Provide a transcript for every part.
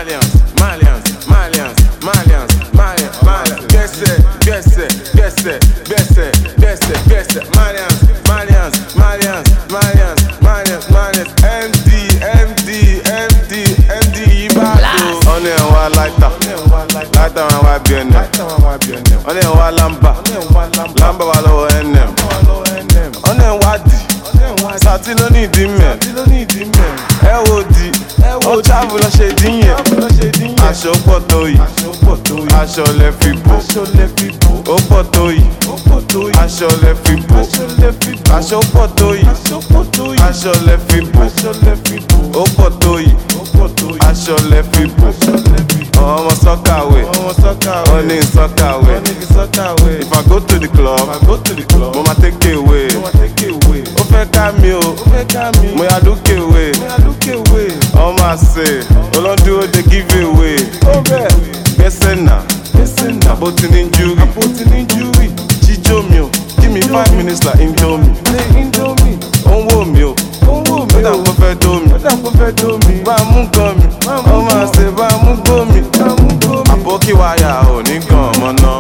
Malians, Malians, Malians, Malians, Malians, Malians. Gbẹ́sẹ̀, gbẹ́sẹ̀, gbẹ́sẹ̀, gbẹ́sẹ̀, gbẹ́sẹ̀, gbẹ́sẹ̀. Malians, Malians, Malians, Malians, Malians, Malians. MD, MD, MD, MD Ìbàdàn. Ọ̀nà ẹ̀ wá láìta, láìta wọn wá bí ẹnẹ̀. Ọ̀nà ẹ̀ wá lámbà, lámbà wà lọ́wọ́ NM. Ọ̀nà ẹ̀ wá dì, sàtí ló ní ìdí mẹ́. Ẹ wo di, ó travel lọ ṣe dín yẹn. Aṣọ pọ̀ tó yìí, aṣọ lẹ fi bò. Ó pọ̀ tó yìí, aṣọ lẹ fi bò. Aṣọ pọ̀ tó yìí, aṣọ lẹ fi bò. Ó pọ̀ tó yìí, aṣọ lẹ fi bò. Ọmọ sọ́kàwé, ó ní sọ́kàwé. If I go to the club, mo ma take away. Ó fẹ́ ká mi o, mo yà lókè wé. Ọmọ àṣẹ, olódúró dey give away. Gbẹ́sẹ̀ nà, àbó ti ní júrì. Jíjó mi o, give me five minutes like indomie. Ó ń wò mí o, ó dà kó fẹ́ dó mi. Bá a mú gan mi, ọmọ àṣẹ bá a mú gbó mi. Àbókí wáyà ò ní gan ọmọ náà.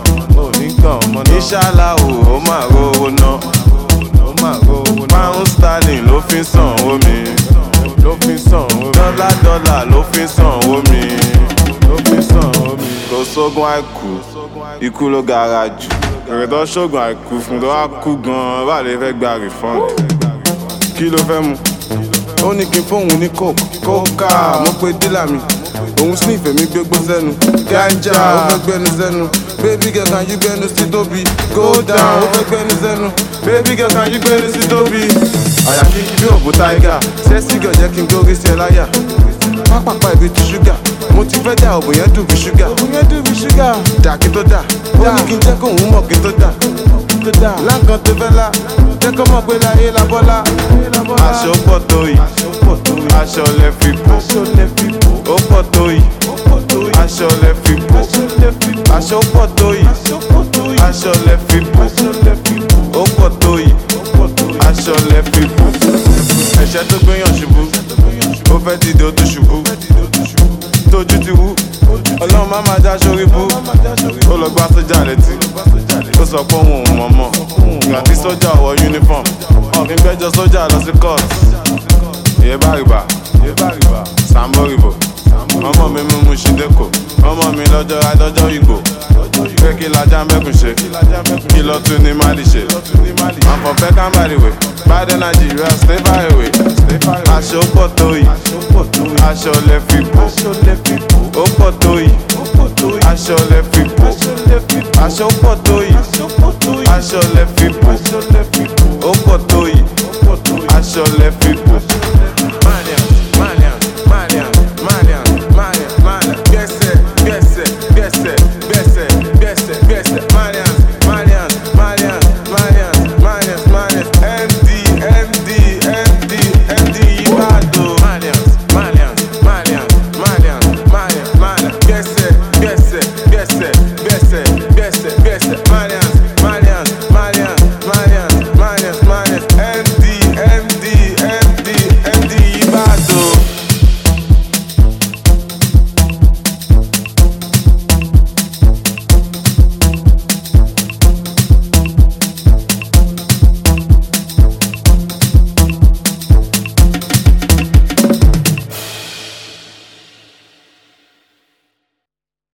Ìṣàlá o, ó máa rówó ná. Pound sterling ló fi ń sanwó mi. Dọ́là dọ́là ló fi ń sanwó mi. Kò sógun àìkú, ikú ló gara jù. Èrè tó ṣògùn àìkú fún tó wá kú gan-an, bá lè fẹ́ gba refund. Kí ló fẹ́ mu? Ó ní kí n fóun ní coke. Kókà mo pe dílà mi. Òun sniff èmi gbégbó sẹ́nu. Ganja ó fẹ́ gbẹnu sẹ́nu. Baby girl can you gbẹnu sí tóbi? Go down ó fẹ́ gbẹnu sẹ́nu. Baby girl can you gbẹnu sí tóbi? Àyà kíkí bí òbú táígà. Sẹ́sì gàn jẹ́ kí n gbórí sí ẹ láyà. Pápápá ibi ti ṣúgà. Mo ti fẹ́ dà òbò yẹn dùn bí ṣúgà. Òbò yẹn dùn bí ṣúgà. Dà kí tó dà. Ó ní kí n jẹ́ kóun mọ̀ kí tó dà. Láǹkan tó fẹ́ lá. Jẹ́ kó mọ̀ pé láyé la bọ́lá. Aṣọ pọ̀ tó yìí. Aṣọ lẹ fi bò. Ó pọ̀ tó yìí. Aṣọ lẹ fi bò. Aṣọ pọ̀ tó yìí. Aṣọ lẹ fi bò. Ó pọ̀ tó yìí. Aṣọ lẹ fi bò. Ẹ̀ṣẹ́ tó gbéyàn ṣubú. Ó fẹ́ dìde ó tún ṣubú. Tójú ti wú. Ọlọ́run má máa já sórí bú. Ó lọ gbá sójà létí. Ó sọ pé òun ò mọ̀ mọ̀. Ìgbà tí sójà wọ uniform. Ọ̀gbìn gbẹ́jọ sójà lọ sí court. Ìyẹn bá rìbà. Sambo rìbò. Ọmọ mi mú mu ṣídẹ́kọ̀. Ọmọ mi lọ́jọ́ adọ́jọ́ ìgbò. Pé kí lajá mẹ́kùn ṣe. Kí lọ tún ní Mali ṣe. Àfọ̀fẹ́ kámbàdìwé. Biden Nigeria stay far away. Aṣọ pọ̀ tó yìí. Aṣọ lẹ fi bò.